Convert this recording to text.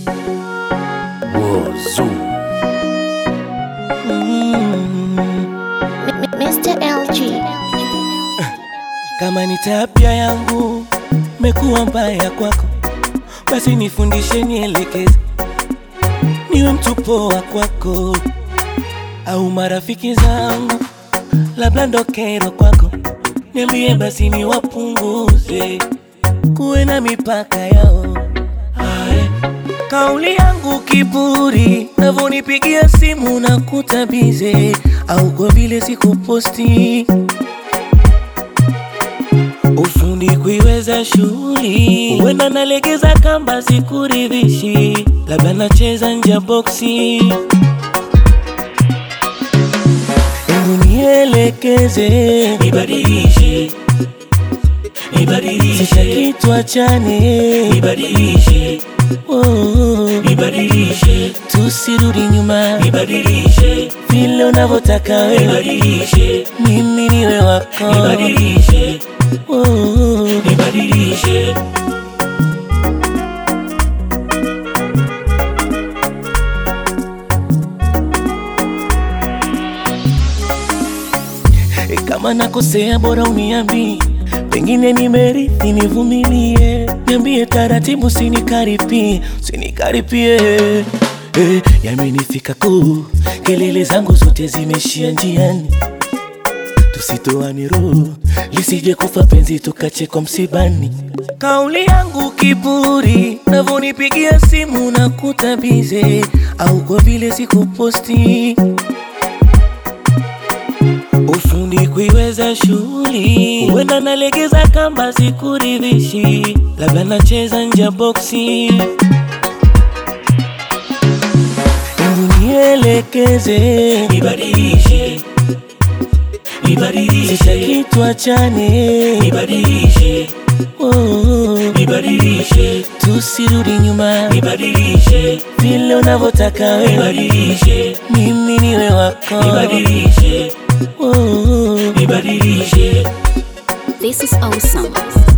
Wozu. Mr. LG. Kama ni tabia yangu mekuwa mbaya kwako, basi nifundishe, nielekeze, niwe mtu poa kwako, au marafiki zangu labda ndo kero kwako, niambie basi niwapunguze, kuwe na mipaka yao. Ae. Kauli yangu kiburi, navonipigia simu na kutabize, au kwa vile sikuposti ufundi kuiweza shughuli, huenda nalegeza kamba sikuridhishi, labda nacheza nje ya boksi. Hebu nielekeze, nibadilishe, nibadilishe, sitaki tuachane, nibadilishe, oh, nibadilishe, tusirudi nyuma, nibadilishe, vile unavyotaka wewe, nibadilishe, mimi niwe wako, nibadilishe, oh, nibadilishe. E, kama nakosea bora uniambi, pengine nimerithi, nivumilie, niambie taratibu, sinikaripie, sinikaripie. E, yamenifika kuu, kelele zangu zote zimeshia njiani, tusitoane roho, lisije kufa penzi tukachekwa msibani. Kauli yangu kiburi, navonipigia simu na kutabize, au kwa vile sikuposti ufundi kuiweza shughuli, huenda nalegeza kamba sikuridhishi, labda nacheza nje ya boksi. Hebu nielekeze, nibadilishe, nibadilishe, sitaki tuachane, nibadilishe, oh, nibadilishe, tusirudi nyuma, nibadilishe, vile unavyotaka wewe, nibadilishe, mimi niwe wako, nibadilishe, oh, nibadilishe. This is awesome.